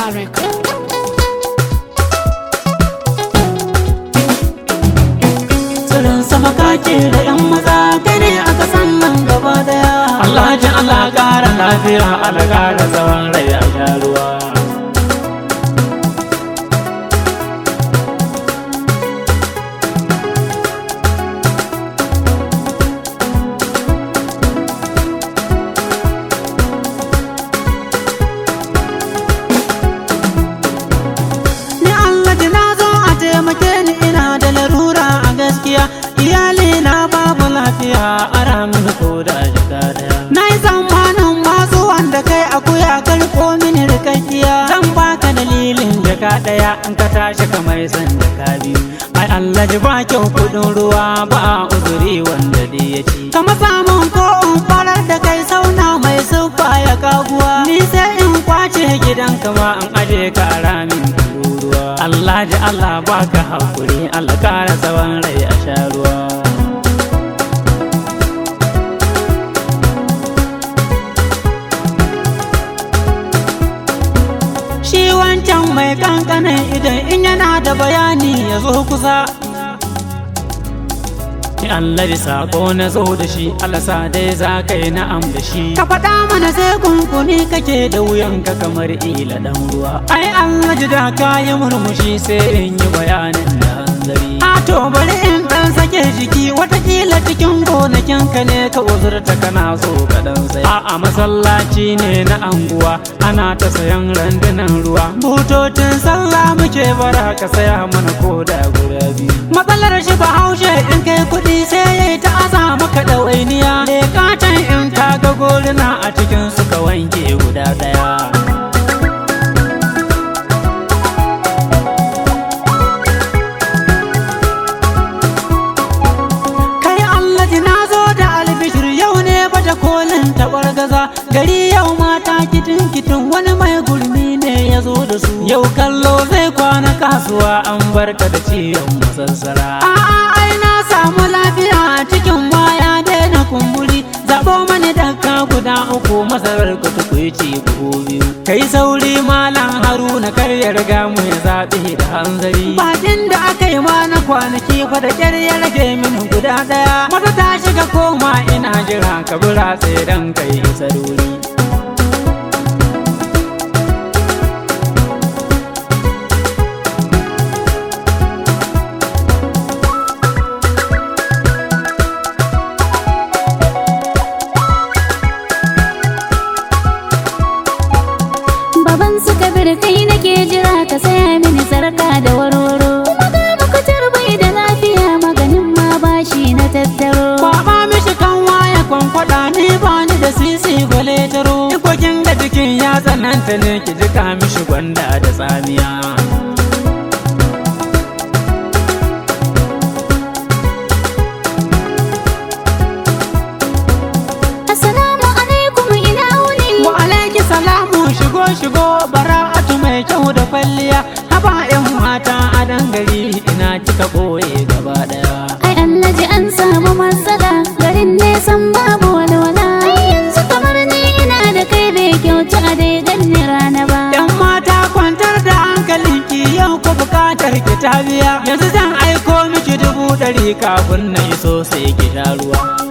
Record. tsirin sama kake da yan maza kai ne aka san nan gaba daya Allah ji Allah ƙara lafiya Allah ƙara tsawon rai a sha ruwa Ni Allah ji na zo a taimake ni ina da larura a gaskiya iyali na babu lafiya ara mini ko da jika daya na yi tsammanin masu wanda kai akuya karko mini rikakkiya zan baka dalilin jaka daya in ka tashi kamar san jaka biyu ai Allah ji ba kyau kudin ruwa ba uzuri wanda dai ya ci kama samun ko in farar da kai sauna mai siffa ya kaguwa ni sai in kwace gidan kama in aje ka a ramin ruwa Allah ji Allah baka hakuri Allah kara tsawon rai a sha ruwa Shi wancan mai kankanin idan in yana da bayani ya zo kusa Ni Allah da sako na zo da shi alasa dai za ka yi na'am da shi Ka faɗa mana sai kunkuni kake da wuyanka kamar ila ɗan ruwa Ai Allah ji da ka yi murmushi sai in yi bayanin da hanzari A to bari in ɗan sake jiki watakila cikin gonakin ka ne ka uzurta kana so ka ɗan sai A'a masallaci ne na anguwa ana ta sayan randunan ruwa Butocin sallah muke bara ka saya mana koda guda biyu Matsalar shi ba haushe in kai kuɗi sai ya yi ta aza maka ɗawainiya Lekatan in ka ga goluna a cikin suka wanke guda ɗaya Kai Allah ji na zo da albishir yau ne baje kolin taɓar gaza Gari yau mata kitin kitin wani mai gurmi ne ya zo da su Yau kallo zai kwana kasuwa an barka da ciyon masassara A'a ai na samu lafiya a cikin waya daina kumburi Zaɓo mani dakka guda uku masarar ka tukuici buhu biyu Kai sauri malam haruna kar ya riga mu ya zaɓe da hanzari Bakin da aka yi ma na kwanaki fa da ƙyar ya rage min guda ɗaya Mata ta shiga koma ina jira ka bura sai dan kai isa wuri Baban su kabir kai nake jira ka saya mini sarka da warwaro. Kuma ga makutar bai da lafiya maganin ma bashi na tattaro. Kwaba mishi kan waya kwankwada ni ba ni da sisi gwale taro Ikokin da jikin ya tsananta ne ki jika mishi gwanda da tsamiya Assalamu alaikum ina wuni. Wa alaiki salamu shigo shigo bara'atu mai kyau da kwalliya Haba yan mata a dangare ina kika ɓoye gaba ɗaya Ai Allah ji an samu matsala garin nesan babu walwala. Ai yanzu kamar ni ina da kai bai kyauta a dai ganni rana ba. Yan mata kwantar da hankalinki yau ko bukatar ki ta biya Yanzu zan aiko miki dubu ɗari kafin na iso sai ki sha ruwa